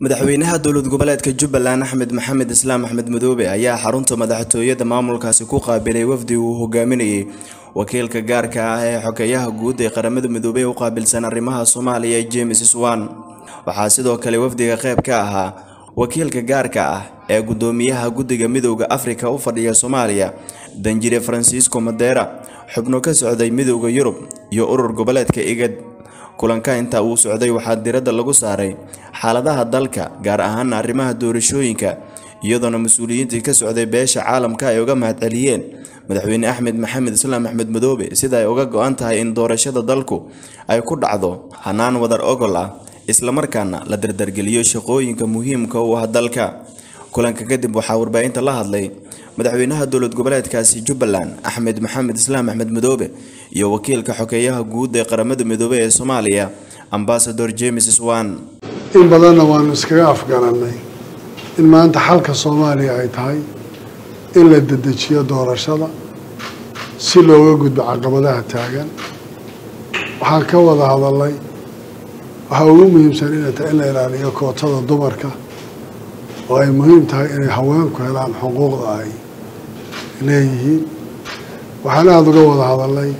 madaxweynaha dowlad goboleedka jubbaland axmed maxamed islaam axmed madoobe ayaa xarunta madaxtooyada maamulkaasi ku qaabilay wafdi uu hogaaminayay wakiilka gaarka ah ee xogeyaha guud ee qaramada midoobey u qaabilsan arrimaha soomaaliya james swan waxaa sidoo kale wafdiga qayb ka ahaa wakiilka gaarka ah ee gudoomiyaha guddiga midowda afrika u fadhiya soomaaliya danjire francisco madera xubno ka socday midowda yurub iyo urur goboleedka igad kulanka inta uu socday waxaa diradda lagu saaray xaaladaha dalka gaar ahaan arrimaha doorashooyinka iyadoona mas-uuliyiintii ka socday beesha caalamka ay uga mahadceliyeen madaxweyne axmed maxamed islaam axmed madoobe sida ay uga go-an tahay in doorashada dalku ay ku dhacdo hanaan wadar ogol ah islamarkaana la dardargeliyo shaqooyinka muhiimka u ah dalka kulanka kadib waxaa warbaahinta la hadlay madaxweynaha dowlad goboleedkaasi jubbaland axmed maxamed islaam axmed madoobe iyo wakiilka xogeeyaha guud ee qaramada midoobey ee soomaaliya ambasador james swan in badanna waanu iskaga afgarannay in maanta xalka soomaaliya ay tahay in la dedejiyo doorashada si looga gudbo caqabadaha taagan waxaan ka wada hadalnay waxaa ugu muhiimsan inay tahay in la ilaaliyo kootada dumarka oo ay muhiim tahay inay haweenku helaan xuquuqda ay leeyihiin waxaan aada uga wada hadalnay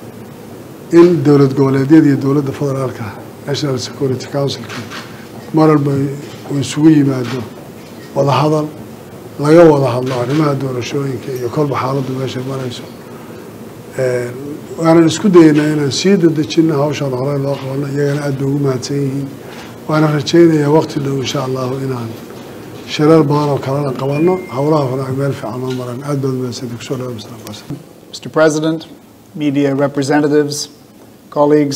in dowlad goboleedyada iyo dowladda federaalka national security councilka mar walba uu isugu yimaado wada hadal laga wada hadlo arrimaha doorashooyinka iyo kolba xaaladdu meeshay marayso waanan isku dayeynaa inaan sii dadejino hawshaan horey loo qabano iyagana aad bay ugu mahadsan yihiin waana rajaynayaa waqti dhow insha allahu inaan shirar badan oo kalena qabano howlaha hore ay meel fiican oo maran aad baad mahadsanti kusoo dhawa mr Mr. President, media representatives, colleagues,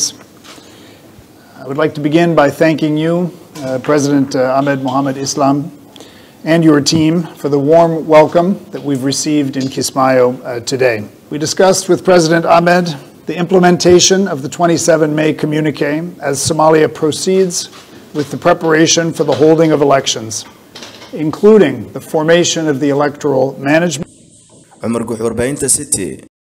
I would like to begin by thanking you, uh, President uh, Ahmed Mohamed Islam, and your team for the warm welcome that we've received in Kismayo uh, today. We discussed with President Ahmed the implementation of the 27 May communique as Somalia proceeds with the preparation for the holding of elections, including the formation of the electoral management. cumar guux warbaahinta city